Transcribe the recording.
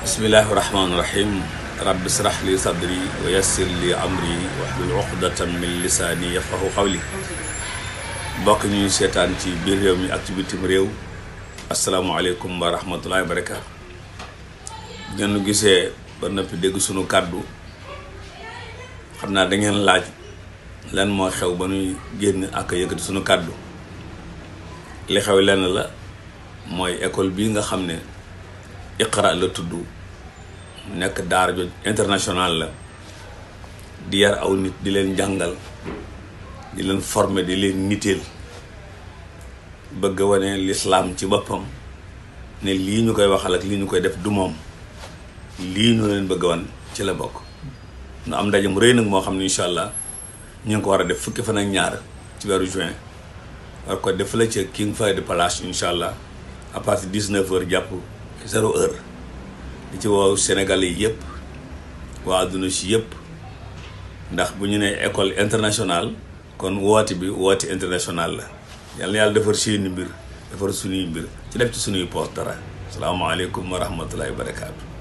bismillahi rahmaani rahim rabbi israh li sadri wa yassir li amri wahlul uqdatan min lisaani yafqahu qawli mbokk ñuy seetaan ci biir réew mi ak ci bitim réew asalaamualeykum wa rahmatullahi wa barakaatu ngeen gisee ba noppi dégg sunu kàddu xam naa da ngeen laaj lan moo xew ba nuy génn ak yëkkati sunu kàddu li xew lenn la mooy école bii nga xam ne Iqra la tudd nekk daara jo international la di yar aw nit di leen jàngal di leen former di leen niteel bëgg a wane lislaam ci boppam ne lii ñu koy waxal ak lii ñu koy def du moom lii ñu leen bëgg a wan ci la bokk nu am ndaje mu rëy nag moo xam ne incha allah ñu ngi ko war a def fukki fan ak ñaar ci weeru juin war ko def la ca King Fahd Palace incha allah à partir de 19 heures jàpp zéro heure di ci woow Sénégalais yi yëpp waa adduna si yëpp ndax bu ñu nee école internationale kon woote bi woote international la yal na yàlla defar seeni mbir defar suñuy mbir ci def ci suñuy poos dara salaamaaleykum wa rahmatullahi wa barakaatu